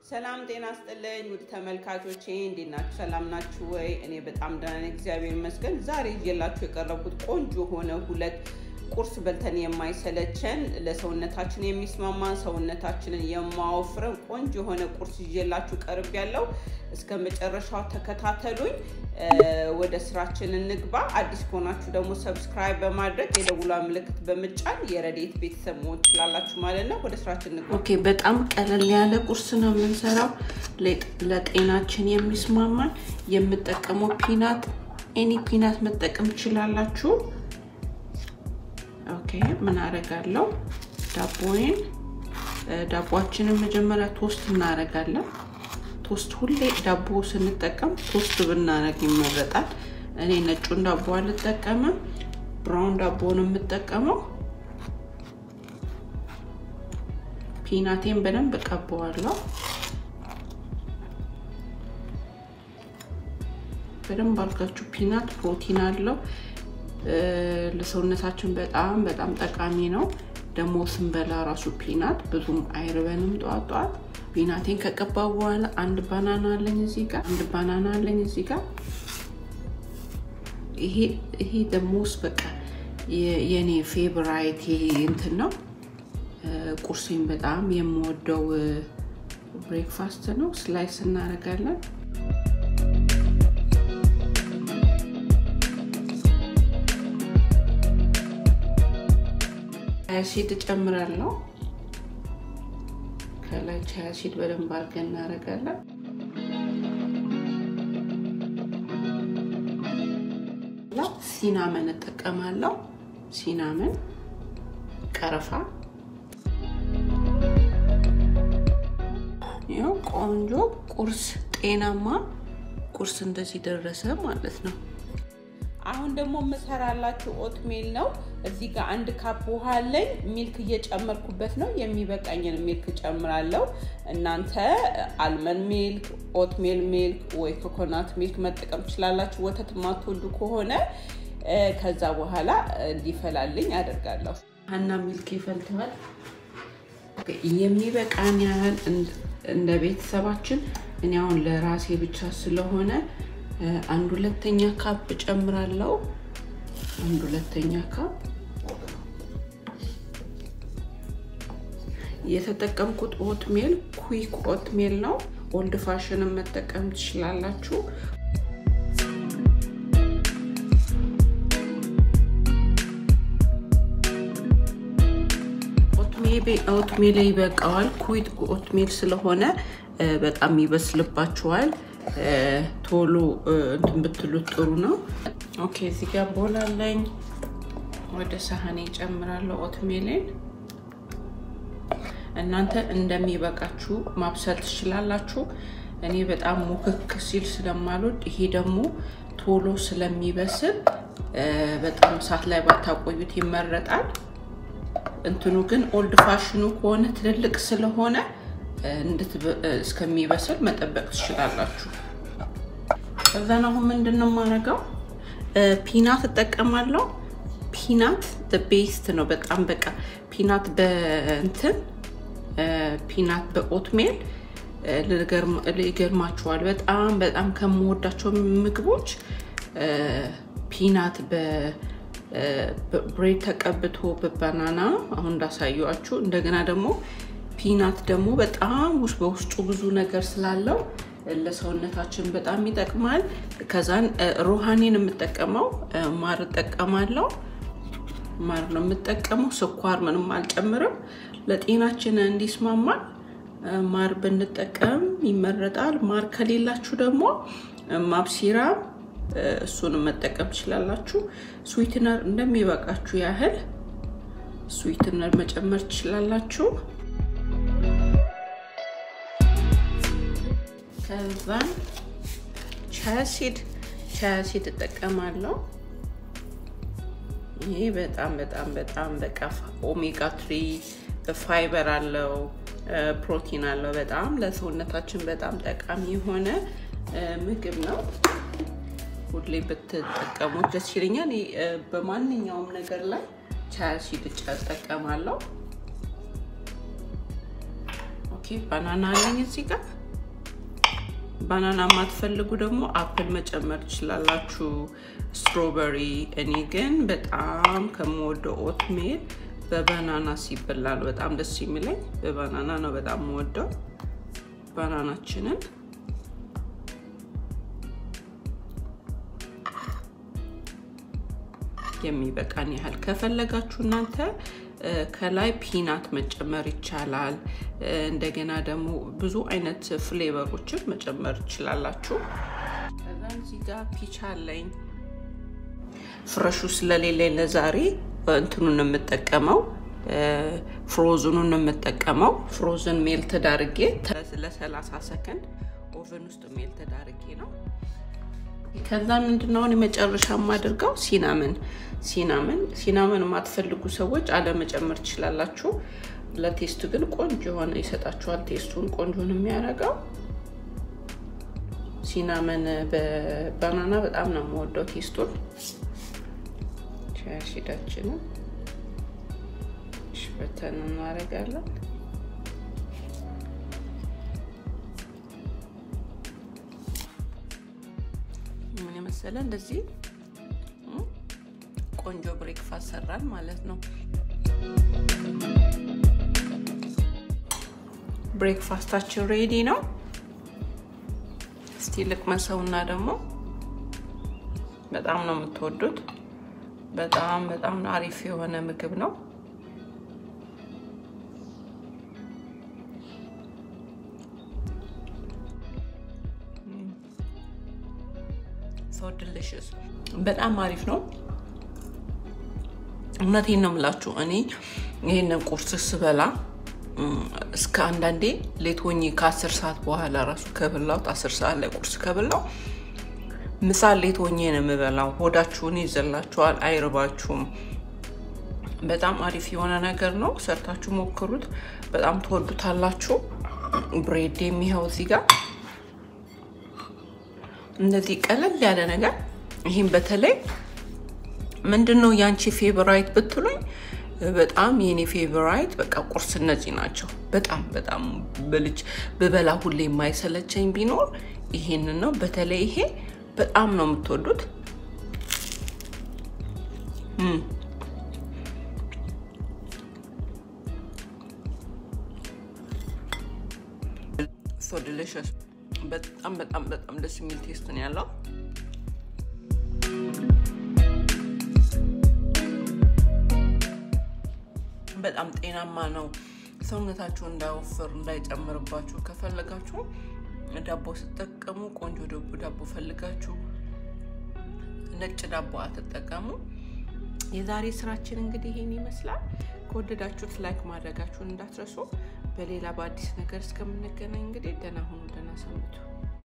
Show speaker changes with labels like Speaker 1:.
Speaker 1: ሰላም ጤና ስጥልኝ ውድ ተመልካቾቼ እንዴት ናችሁ? ሰላም ናችሁ ወይ? እኔ በጣም ደህና ነኝ፣ እግዚአብሔር ይመስገን። ዛሬ ይዤላችሁ የቀረብኩት ቆንጆ የሆነ ሁለት ቁርስ በልተን የማይሰለቸን ለሰውነታችን የሚስማማን ሰውነታችንን የማወፍረን ቆንጆ የሆነ ቁርስ ይዤላችሁ ቀርብ ያለው እስከ መጨረሻው ተከታተሉኝ። ወደ ስራችን እንግባ። አዲስ ከሆናችሁ ደግሞ ሰብስክራይብ በማድረግ የደውሏ ምልክት በምጫን የረዴት ቤተሰብ መሆን ትችላላችሁ ማለት ነው። ወደ ስራችን እንግባ።
Speaker 2: ኦኬ፣ በጣም ቀለል ያለ ቁርስ ነው የምንሰራው። ለጤናችን የሚስማማን የምጠቀመው ፒናት፣ ኤኒ ፒናት መጠቀም ትችላላችሁ። ኦኬ፣ ምን አደርጋለሁ? ዳቦዬን ዳቦችንን መጀመሪያ ቶስት እናደርጋለን። ቶስት ሁሌ ዳቦ ስንጠቀም ቶስት ብናደርግ ይመረጣል። እኔ ነጩን ዳቦ አልጠቀምም፣ ብራውን ዳቦ ነው የምጠቀመው። ፒናቴን በደንብ እቀበዋለሁ። በደንብ አድርጋችሁ ፒናት ፕሮቲን አለው ለሰውነታችን በጣም በጣም ጠቃሚ ነው። ደግሞ ስንበላ ራሱ ፒናት ብዙም አይርበንም ጠዋት ጠዋት። ፒናቴን ከቀባው በኋላ አንድ ባናና አለኝ እዚህ ጋር አንድ ባናና አለኝ እዚህ ጋር። ይሄ ይሄ ደግሞ በቃ የኔ ፌቨራይት እንትን ነው። ቁርሴን በጣም የምወደው ብሬክፋስት ነው። ስላይስ እናደርጋለን። ቻያ ሲድ እጨምራለሁ። ከላይ ቻያ ሲድ በደንብ አድርገን እናደርጋለን። ሲናመን እጠቀማለሁ። ሲናመን፣ ቀረፋ። ይኸው ቆንጆ ቁርስ፣ ጤናማ ቁርስ እንደዚህ ደረሰ ማለት ነው።
Speaker 1: አሁን ደግሞ የምሰራላችሁ ኦትሜል ነው። እዚህ ጋር አንድ ካፕ ውሃ አለኝ። ሚልክ እየጨመርኩበት ነው። የሚበቃኝን ሚልክ ጨምራለሁ። እናንተ አልመን ሚልክ፣ ኦትሜል ሚልክ ወይ ኮኮናት ሚልክ መጠቀም ትችላላችሁ። ወተት የማትወዱ ከሆነ ከዛ በኋላ እንዲፈላልኝ አደርጋለሁ።
Speaker 2: ሀና ሚልክ ይፈልተዋል። የሚበቃን ያህል እንደ ቤተሰባችን እኔ አሁን ለራሴ ብቻ ስለሆነ አንድ ሁለተኛ ካፕ ጨምራለሁ። አንድ ሁለተኛ ካፕ የተጠቀምኩት ኦትሜል ኩዊክ ኦትሜል ነው። ኦልድ ፋሽንን መጠቀም ትችላላችሁ። ኦትሜል ይበቃዋል። ኩዊክ ኦትሜል ስለሆነ በጣም ይበስልባችኋል። ቶሎ እንትን ብትሉት ጥሩ ነው። ኦኬ እዚህ ጋር ቦላለኝ ወደ ሳህኔ ጨምራለሁ ኦትሜሌን። እናንተ እንደሚበቃችሁ ማብሰል ትችላላችሁ። እኔ በጣም ሙክክ ሲል ስለማልወድ፣ ይሄ ደግሞ ቶሎ ስለሚበስል በጣም እሳት ላይ ባታቆዩት ይመረጣል። እንትኑ ግን ኦልድ ፋሽኑ ከሆነ ትልልቅ ስለሆነ እስከሚበስል መጠበቅ ትችላላችሁ። ከዛን አሁን ምንድን ነው የማደርገው? ፒናት እጠቀማለሁ። ፒናት ቤስት ነው በጣም በቃ ፒናት በእንትን ፒናት በኦትሜል ይገርማችኋል። በጣም በጣም ከምወዳቸው ምግቦች ፒናት በብሬድ ተቀብቶ በባናና አሁን እንዳሳየኋችሁ እንደገና ደግሞ ፒናት ደግሞ በጣም ውስጥ በውስጡ ብዙ ነገር ስላለው ለሰውነታችን በጣም ይጠቅማል። ከዛን ሮሃኔን የምጠቀመው ማር እጠቀማለሁ። ማር ነው የምጠቀመው። ስኳር ምንም አልጨምርም። ለጤናችን እንዲስማማል ማር ብንጠቀም ይመረጣል። ማር ከሌላችሁ ደግሞ ማብሲራ እሱንም መጠቀም ትችላላችሁ። ስዊትነር እንደሚበቃችሁ ያህል ስዊትነር መጨመር ትችላላችሁ። ከዛን ቻያሲድ ቻያሲድ እጠቀማለሁ። ይሄ በጣም በጣም በጣም በቃ ኦሜጋ ትሪ ፋይበር አለው፣ ፕሮቲን አለው። በጣም ለሰውነታችን በጣም ጠቃሚ የሆነ ምግብ ነው። ሁሌ ብትጠቀሙት ደስ ይለኛል። በማንኛውም ነገር ላይ ቻያሲድ እጠቀማለሁ። ኦኬ ባናና አለኝ እዚህ ጋር ባናና የማትፈልጉ ደግሞ አፕል መጨመር ትችላላችሁ፣ ስትሮበሪ። እኔ ግን በጣም ከምወደው ኦትሜል በባናና ሲበላል በጣም ደስ የሚለኝ በባናና ነው። በጣም የምወደው ባናናችንን የሚበቃን ያህል ከፈለጋችሁ እናንተ ከላይ ፒናት መጨመር ይቻላል። እንደገና ደግሞ ብዙ አይነት ፍሌቨሮችን መጨመር ትችላላችሁ። ከዛም እዚህ ጋር ፒች አለኝ። ፍረሹ ስለሌለኝ ለዛሬ እንትኑን የምጠቀመው ፍሮዝኑን የምጠቀመው ፍሮዝን ሜል ተዳርጌ ለሰላሳ ሰከንድ ኦቨን ውስጥ ሜል ተዳርጌ ነው። ከዛ ምንድነውን የመጨረሻ የማደርገው ሲናምን ሲናምን ሲናምን የማትፈልጉ ሰዎች አለመጨመር ትችላላችሁ። ለቴስቱ ግን ቆንጆ የሆነ ይሰጣችኋል። ቴስቱን ቆንጆ ነው የሚያደርገው። ሲናመን በባናና በጣም ነው የምወደው ቴስቱን። ሻሽዳችንን ሽበተን እናደርጋለን። ምን የመሰለ እንደዚህ ቆንጆ ብሬክፋስት ሰራን ማለት ነው። ብሬክፋስታችን ሬዲ ነው። እስቲ ልቅመሰውና ደግሞ በጣም ነው የምትወዱት። በጣም በጣም አሪፍ የሆነ ምግብ ነው። ሶ ዲሊሽስ በጣም አሪፍ ነው። እውነቴን ነው የምላችሁ። እኔ ይህንን ቁርስ ስበላ እስከ አንዳንዴ ሌት ሆኜ ከአስር ሰዓት በኋላ ራሱ ከበላሁት አስር ሰዓት ላይ ቁርስ ከበላው ምሳ ሌት ሆኜ ነው የምበላው። ሆዳችሁን ይዘላችኋል፣ አይርባችሁም። በጣም አሪፍ የሆነ ነገር ነው። ሰርታችሁ ሞክሩት፣ በጣም ትወዱታላችሁ። ብሬድ የሚኸው እዚህ ጋር እንደዚህ ቀለል ያለ ነገር ይህም በተለይ ምንድን ነው ያንቺ ፌቨራይት ብትሉኝ፣ በጣም የኔ ፌቨራይት በቃ ቁርስ እነዚህ ናቸው። በጣም በጣም በልጅ ብበላ ሁሌ የማይሰለቸኝ ቢኖር ይሄንን ነው። በተለይ ይሄ በጣም ነው የምትወዱት። ሶ ዲሊሽስ በጣም በጣም በጣም ደስ የሚል ቴስት ነው ያለው። በጣም ጤናማ ነው። ሰውነታችሁ እንዳይወፍር እንዳይጨምርባችሁ ከፈለጋችሁ ዳቦ ስትጠቀሙ ቆንጆ ደቦ ዳቦ ፈልጋችሁ ነጭ ዳቦ አትጠቀሙ። የዛሬ ስራችን እንግዲህ ይሄን ይመስላል። ከወደዳችሁት ላይክ ማድረጋችሁን እንዳትረሱ። በሌላ በአዲስ ነገር እስከምንገናኝ እንግዲህ ደህና ሁኑ፣ ደህና ሰንብቱ።